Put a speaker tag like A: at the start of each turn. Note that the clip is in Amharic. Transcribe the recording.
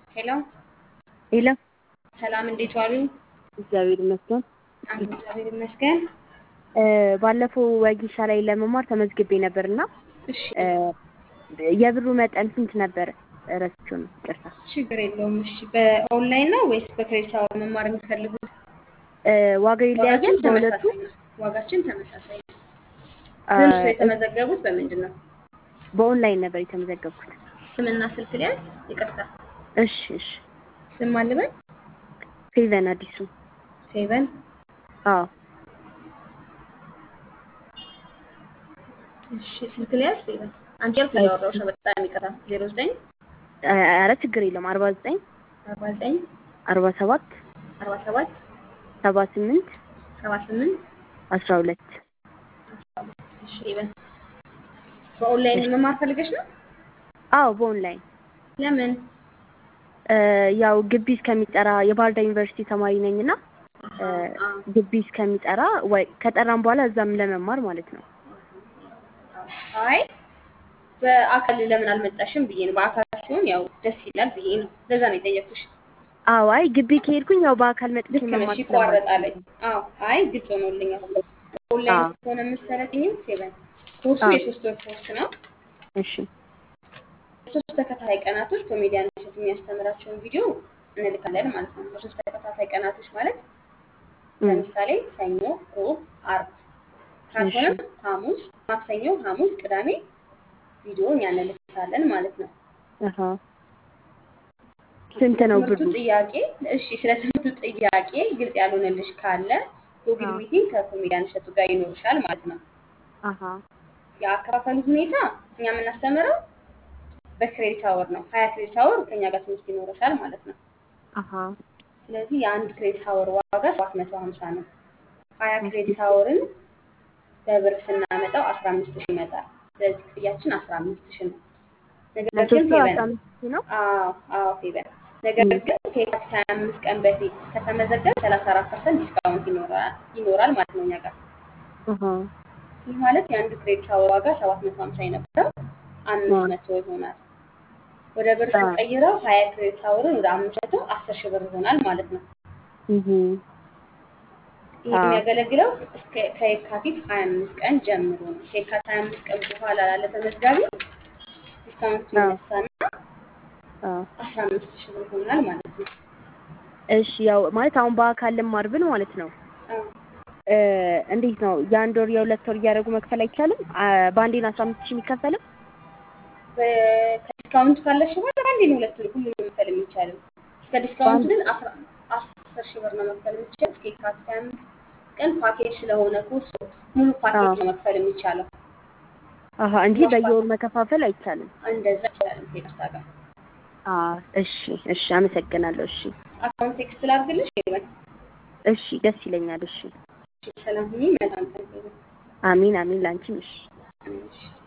A: ሄሎ
B: ሄሎ
A: ሰላም፣ እንዴት ዋሉ?
B: እግዚአብሔር ይመስገን።
A: አንዱ እግዚአብሔር ይመስገን።
B: ባለፈው ወጌሻ ላይ ለመማር ተመዝግቤ ነበር እና
A: እሺ
B: የብሩ መጠን ስንት ነበር? ረስቼው ነው ይቅርታ።
A: ችግር የለውም። እሺ በኦንላይን ነው ወይስ በክሬዲት አወር መማር የሚፈልጉት?
B: ዋጋው ይለያያል
A: ዋጋችን
B: በሁለቱ?
A: ተመሳሳይ ነው። ዋጋችን ተመሳሳይ ነው። ግን እሱ የተመዘገቡት በምንድን ነው?
B: በኦንላይን ነበር የተመዘገብኩት።
A: ስምና ስልክ ሊያዝ? ይቅርታ
B: እሺ እሺ።
A: ስም አልበል።
B: ፌቨን አዲሱ።
A: ፌቨን
B: አዎ
A: እሺ፣ ስልክ ሊያዝ? ፌቨን አንቺ ያልኩ እያወራሁሽ ነው። በጣም ይቅርታ። ዜሮ ዘጠኝ
B: ኧረ ችግር የለውም። አርባ ዘጠኝ
A: አርባ ዘጠኝ
B: አርባ ሰባት
A: አርባ ሰባት
B: ሰባ ስምንት
A: ሰባ ስምንት
B: አስራ ሁለት
A: እሺ ፌቨን በኦንላይን መማር ፈልገሽ ነው?
B: አዎ በኦንላይን
A: ለምን?
B: ያው ግቢ እስከሚጠራ የባህር ዳር ዩኒቨርሲቲ ተማሪ ነኝ እና ግቢ እስከሚጠራ ወይ ከጠራም በኋላ እዛም ለመማር ማለት ነው።
A: አይ በአካል ለምን አልመጣሽም ብዬ ነው። በአካል ሲሆን ያው ደስ ይላል ብዬ ነው። ለዛ ነው የጠየኩሽ።
B: አዎ አይ ግቢ ከሄድኩኝ ያው በአካል መጥቼ
A: ልክ ነሽ፣
B: መማር
A: ይቋረጣል። አዎ አይ ግልጽ ሆኖልኛል። ኦንላይን ከሆነ የምትሰለጥኝም ሴቨን ኮርሱ
B: አዎ።
A: የሶስት ወር ኮርስ ነው።
B: እሺ
A: ሶስት ተከታታይ ቀናቶች ኮሜዲያን እሸቱ የሚያስተምራቸውን ቪዲዮ እንልካለን ማለት ነው። በሶስት ተከታታይ ቀናቶች ማለት
B: እም፣
A: ለምሳሌ ሰኞ፣ ሮብ፣ አርብ ካልሆነም ሐሙስ፣ ማክሰኞ፣ ሐሙስ፣ ቅዳሜ ቪዲዮ እኛ እንልካለን ማለት ነው።
B: አሃ ስንት ነው
A: ትምህርቱ
B: ብሩ?
A: ጥያቄ እሺ፣ ስለ ትምህርቱ ጥያቄ ግልጽ ያልሆነልሽ ካለ ጉግል
B: አዎ።
A: ሚቲንግ ከኮሜዲያን እሸቱ ጋር ይኖርሻል ማለት ነው።
B: አሃ
A: የአከፋፈሉ ሁኔታ እኛ የምናስተምረው በክሬዲት አወር ነው። ሀያ ክሬዲት አወር ከኛ ጋር ትምህርት ይኖረሻል ማለት ነው።
B: አሃ
A: ስለዚህ የአንድ ክሬዲት አወር ዋጋ ሰባት መቶ ሀምሳ ነው። ሀያ ክሬዲት አወርን በብር ስናመጣው አስራ አምስት ሺህ ይመጣል። ስለዚህ ክፍያችን አስራ አምስት ሺህ ነው። ነገር ግን
B: ለሶስቱ
A: ፌቨን
B: አስራ አምስት ሺህ ነው።
A: አዎ አዎ ፌቨን ነገር
B: እም፣
A: ግን ከየካቲት ሀያ አምስት ቀን በፊት ከተመዘገብ ሰላሳ አራት ፐርሰንት ዲስካውንት ይኖራል ይኖራል ማለት ነው እኛ ጋር
B: አሃ
A: ይህ ማለት የአንዱ ክሬዲት አወር ዋጋ ሰባት መቶ ሀምሳ የነበረው አምስት መቶ ይሆናል። ወደ ብር
B: አዎ።
A: ስንቀይረው ሀያ ክሬዲት አወርን ወደ አምስት መቶ አስር ሺህ ብር ይሆናል ማለት ነው።
B: እህ
A: ይህ
B: አዎ።
A: የሚያገለግለው እስከ ከየካቲት ሀያ አምስት ቀን ጀምሮ ነው። ከየካቲት ሀያ አምስት ቀን በኋላ ላለ ተመዝጋቢ ዲስካውንት
B: አዎ።
A: ይነሳና
B: አዎ።
A: አስራ አምስት ሺህ ብር ይሆናል ማለት ነው።
B: እሺ ያው ማለት አሁን በአካል ልማር ብል ማለት ነው
A: አዎ።
B: እ እንዴት ነው የአንድ ወር የሁለት ወር እያደረጉ መክፈል አይቻልም? አ፣ በአንዴ ነው አስራ አምስት ሺህ የሚከፈልም?
A: በ- ከዲስካውንት ካለሽ በኋላ አንዴ ነው ሁለት ሁሉም መክፈል የሚቻለው። እስከ ዲስካውንት ግን አስራ አስር ሺህ ብር ነው መክፈል የሚቻለው። እስከ የካቲት ሀያ አምስት ቀን ፓኬጅ ስለሆነ ኮርሱ ሙሉ ፓኬጅ
B: አዎ።
A: ነው መክፈል የሚቻለው።
B: አሀ እንጂ
A: ግማሽ
B: በየወሩ
A: ፓኬጅ
B: መከፋፈል አይቻልም።
A: እንደዛ ይቻላል። ከይቅርታ ጋር
B: አ እሺ እሺ አመሰግናለሁ። እሺ
A: አካውንት ቴክስት ላድርግልሽ ይበል።
B: እሺ ደስ ይለኛል። እሺ
A: ሰላም ሁኚ። መልካም ቀን ይሁን።
B: አሚን አሚን ላንቺም እሺ
A: እሺ